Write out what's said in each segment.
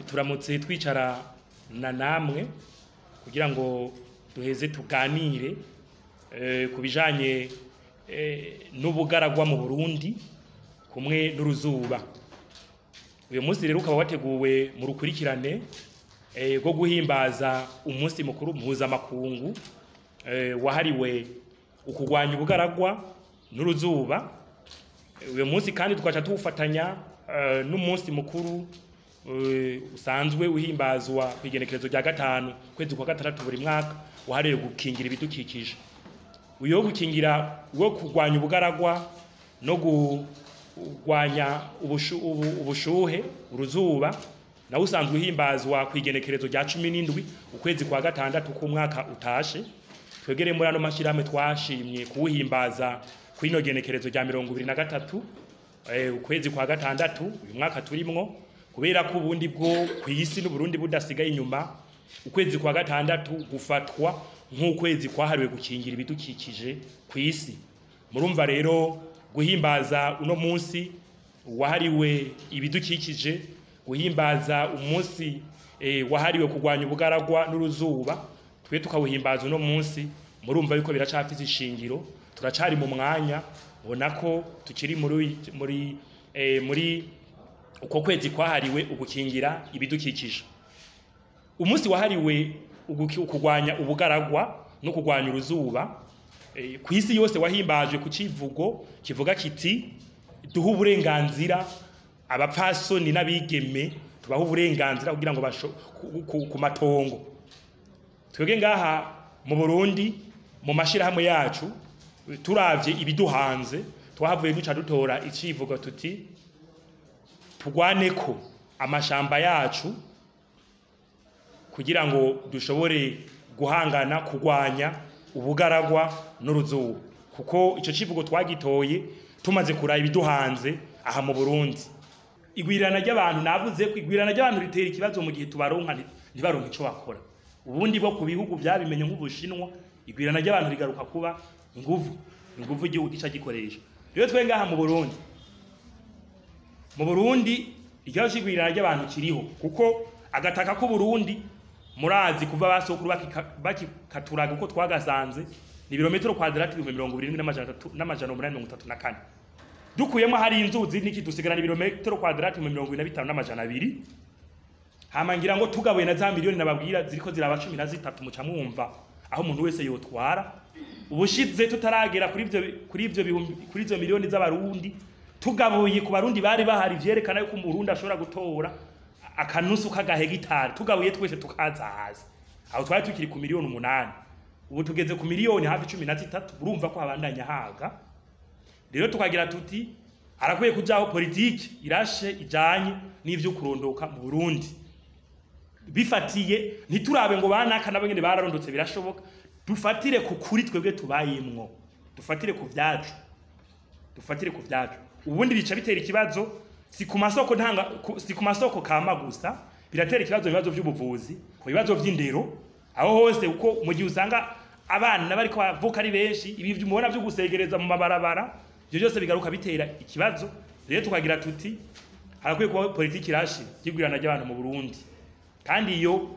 turamutse twicara na namwe kugira ngo duheze tuganire eh, ku bijanye eh, n'ubugaragwa mu Burundi kumwe n'uruzuba uyu munsi rero ukaba wateguwe mu rukurikirane eh, rwo guhimbaza umunsi mukuru mpuzamakungu eh, wahariwe ukugwanya ubugaragwa n'uruzuba uyu munsi kandi tukaca tuwufatanya eh, n'umunsi mukuru eh, usanzwe uhimbazwa ku igenekerezo rya gatanu kwezi kwa gatandatu buri mwaka wahariwe gukingira ibidukikije uyo wo gukingira wo kurwanya ubugaragwa no kurwanya ubushu, ubu, ubushuhe uruzuba nawe usanzwe uhimbazwa ku igenekerezo rya cumi n'indwi ukwezi kwa gatandatu k'umwaka utashe twegere muri ano mashyirahamwe twashimye kuwuhimbaza ku ino genekerezo rya mirongo ibiri na gatatu eh, ukwezi kwa gatandatu uyu mwaka turimwo kubera ko ubundi bwo ku isi n'uburundi budasigaye inyuma ukwezi kwa gatandatu gufatwa nk'ukwezi kwahariwe gukingira ibidukikije ku isi murumva rero guhimbaza uno munsi wahariwe ibidukikije guhimbaza umunsi eh, wahariwe kurwanya ubugaragwa n'uruzuba twe tukawuhimbaza uno munsi murumva yuko biracafise ishingiro turacari mu mwanya ubona ko tukiri muri muri eh, muri uko kwezi kwahariwe ugukingira ibidukikije umunsi wahariwe uguki- kurwanya ubugaragwa no kurwanya uruzuba eh, ku isi yose wahimbajwe ku civugo kivuga kiti duhe uburenganzira abapfasoni n'abigeme tubahe uburenganzira kugira ngo basho ku, ku, ku matongo twebwe ngaha mu Burundi mu mashirahamwe yacu turavye ibiduhanze twahavuye duca dutora icivugo tuti tugwane ko amashamba yacu kugira ngo dushobore guhangana kurwanya ubugaragwa n'uruzuba kuko ico civugo twagitoye tumaze kuraba ibiduhanze aha mu Burundi igwirana ry'abantu navuze ko igwirana ry'abantu ritera ikibazo mu gihe tubaronka nti- ntibaronke ico bakora ubundi bo ku bihugu byabimenye nk'ubushinwa igwirana ry'abantu rigaruka kuba inguvu inguvu igihugu gica gikoresha rero twe ngaha mu Burundi mu Burundi ikibazo c'igwirana ry'abantu kiriho kuko agataka k'u Burundi murazi kuva basokuru bakika- bakikaturaga uko twagasanze ni ibirometero kwadrati ibihumbi mirongo irindwi n'amajana atatu- n'amajana umunani mirongo itatu na kane dukuyemo hari inzuzi niki dusigarana ibirometero kwadrati ibihumbi mirongo ine na bitanu n'amajana abiri hama ngira ngo tugabuye na za miliyoni nababwira ziriko ziraba cumi na zitatu muca mwumva aho umuntu wese yotwara ubushize tutaragera kuri ivyo kuri ivyo bihumbi kuri izo miliyoni z'abarundi tugabuye ku barundi bari bahari vyerekana yuko umurundi ashobora gutora akanusu k'agahegitari tugabuye twese tukaza hasi aho twari tukiri ku miliyoni umunani ubu tugeze ku miliyoni hafi cumi na zitatu urumva ko habandanya haga rero tukagira tuti harakwiye kujaho politiki irashe ijanye n'ivyo kurondoka mu Burundi bifatiye ntiturabe ngo banaka nabo nyene bararondotse birashoboka dufatire ku kuri twebwe tubayemwo dufatire ku vyacu dufatire ku vyacu ubundi bica bitera ikibazo si ku masoko ntanga ku- si ku masoko kama gusa biratera ikibazo mu bibazo vy'ubuvuzi ku bibazo vy'indero aho hose uko mu gihe usanga abana bariko bavuka ari benshi ibi mubona vyo gusegereza mu mabarabara ivyo byose bigaruka bitera ikibazo rero tukagira tuti harakwiye kuba politiki irashe y'igwirana ry'abantu mu Burundi kandi iyo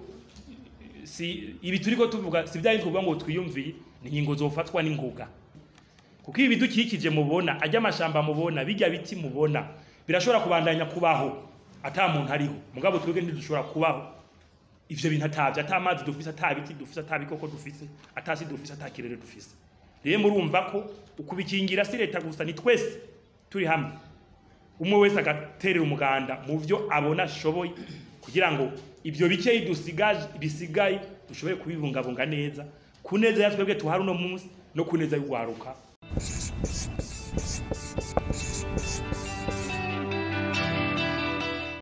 si ibi turiko tuvuga si bya tuvuga ngo twiyumviye ni ingingo zofatwa n'ingoga kuko ibi bidukikije mubona ajya amashamba mubona bijya biti mubona birashobora kubandanya kubaho ata muntu ariho mugabo twebwe ntidushobora kubaho ivyo bintu atavye ata amazi dufise ata biti dufise ata bikoko dufise ata si dufise ata kirere dufise rero murumva ko ukubikingira si leta gusa ni twese turi hamwe umwe wese agaterera umuganda mu vyo abona ashoboye kugira ngo ivyo bikeyi dusigaje bisigaye dushobore kubibungabunga neza ku neza ya twebwe tuhari uno munsi no ku neza y'urwaruka